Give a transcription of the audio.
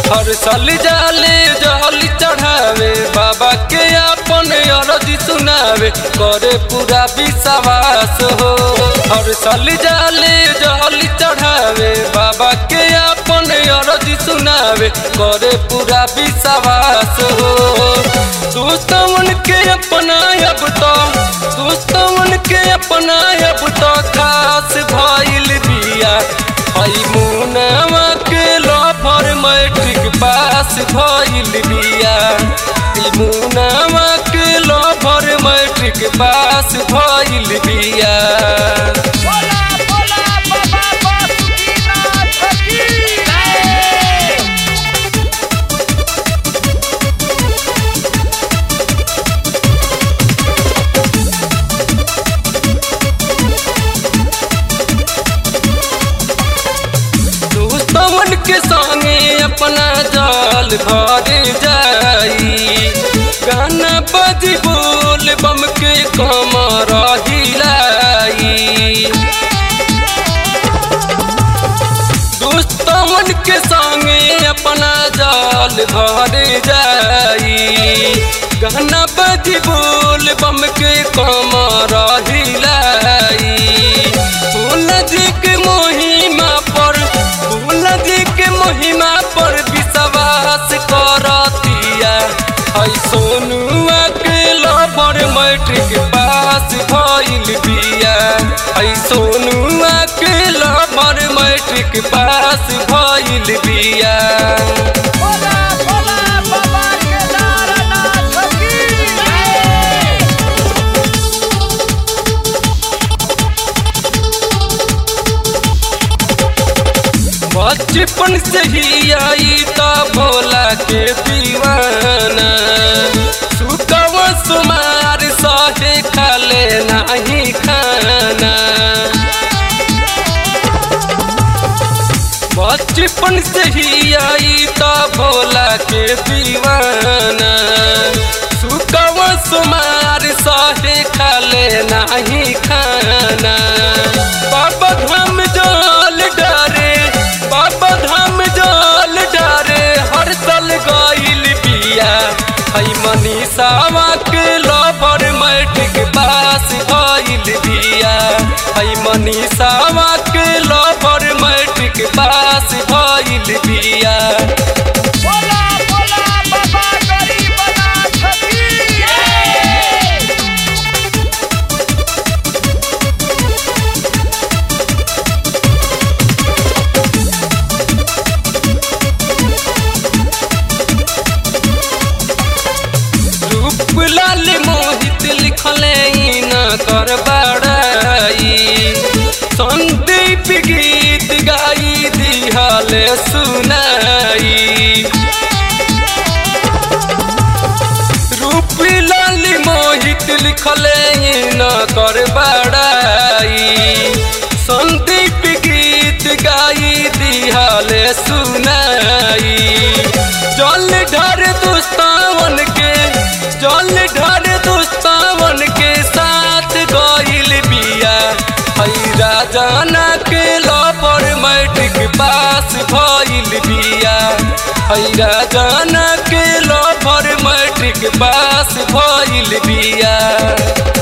हर साल जाले जहल चढ़ावे बाबा के अपन अरजी सुनावे करे पूरा विश्वास हो हर साल जाले जहल चढ़ावे बाबा के अपन अरजी सुनावे करे पूरा विश्वास हो दोस्तवन के अपना अब तो दोस्तवन के अपना अब तो खास भइल बिया हई मुनवा के लफर मैट्रिक पास भइल बिया ई मुनवा के लफर मैट्रिक पास भइल बिया बोला बोला बाबा बासुकीनाथ की जय दोस्तवन के संगे अपना जाल भर जाई गाना बजी बोल बम के कमर हिलाई दोस्तवन के संगे अपना जाल भर जाई गाना बजी बोल बम के कमर हिलाई भोला जी के महिमा पर भोला जी के महिमा पर विश्वास करतिया हई सोनुआ के लबर मैट्रिक पास भइल बिया हई सोनुआ के लबर मैट्रिक पास भइल बिया बोला बोला बाबा केदारनाथ की जय बचपन से ही आई तो भोला के दीवाना सुकव सुमार सहे खाले नहीं खाना बचपन से ही आई तो भोला के दीवाना सुकव सुमार सहे खाले नहीं खाना बाबा धाम जल डरे बाबा धाम जल डरे हर साल गइल बिया हई मनीषावा के लवर मैट्रिक पास भइल बिया हई मनीषावा के लवर मैट्रिक पास भइल बिया बोला बोला बाबा गरीबनाथ की जय रूप लाल मोहित लिखले न कर बड़ाई संदीप गीत गाई दिहल सुनाई रूप लाल मोहित लिखले न कर बड़ाई संदीप गीत गाई दिहल सुनाई जल ढर दुस्तावन के जल ढर दुस्तावन के साथ गइल बिया हई राजाना के लपर मैट्रिक पास भइल बिया हई राजाना के लपर मैट्रिक पास भइल बिया